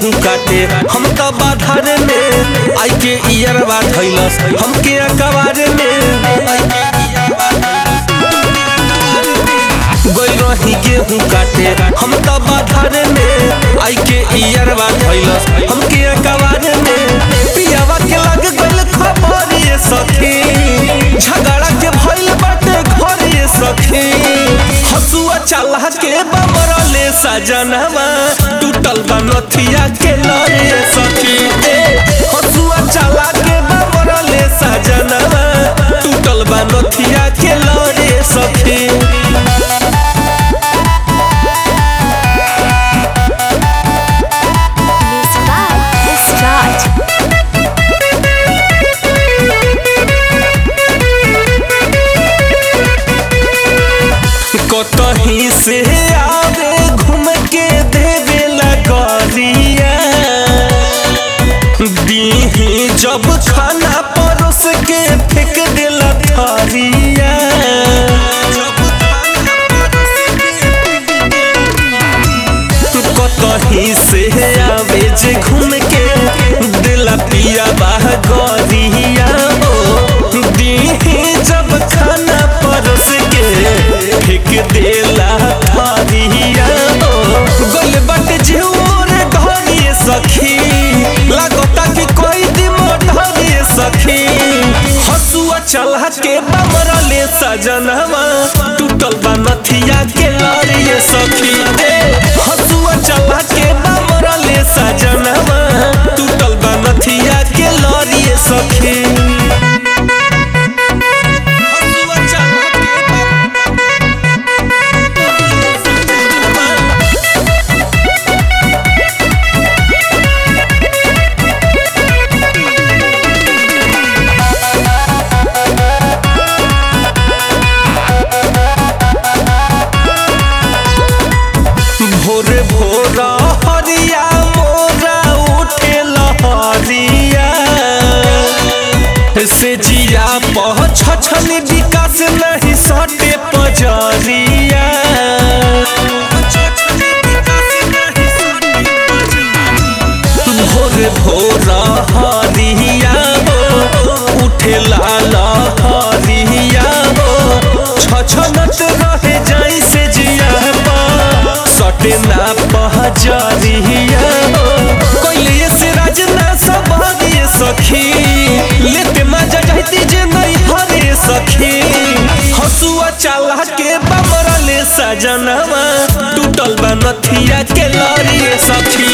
गेहूं काटे हम तो बाधारे में आई के इयरवा धैलस हमके अकबारे में गइल रही गेहूं काटे हम तो बाधारे में आई के इयरवा धैलस हमके अकबारे में पियावा के लग गइल खबर ये सखी झगड़ा के भइल बाटे घर ये सखी हसुआ चला के बमरले सजनवा टूटल बा नथिया के लरे सखी ए, हसुआ चला के बमरले सजनवा टूटल बा नथिया के लरे सखी Music by Start. कतही से आवे घूम के देवे लगरिया दीही जब खाना परोस के फेंक देला थरिया कतही से आवे जे घूम के दिला पिया बाह गरिया हो दीही जब खाना परोस के फेंक देला थरिया हो गल बट झोर धरिए सखी लागता कि कोई दिमोधरिए सखी हसुआ चला के बमरले सजनवा टूटल बा नथिया के लरिए सखी ए, हसुआ चला के बमरले सजनवा टूटल बा नथिया के लरिए सखी हसुआ चला के भोर भोर हरिया मोरा उठे लहरिया से जिया पह छछन विकास नहीं सटे पजरिया भोर भोर हरिया हो उठे लाल हरिया हो छछनत रहे जाई से जिया पा सटे ना पहजरिया हो कोइले से राजना सब हरिए सखी लेते मजा जाती जे नहीं हरे सखी हसुआ चला के बमरले सजनवा टूटल बा नथिया के लरिए सखी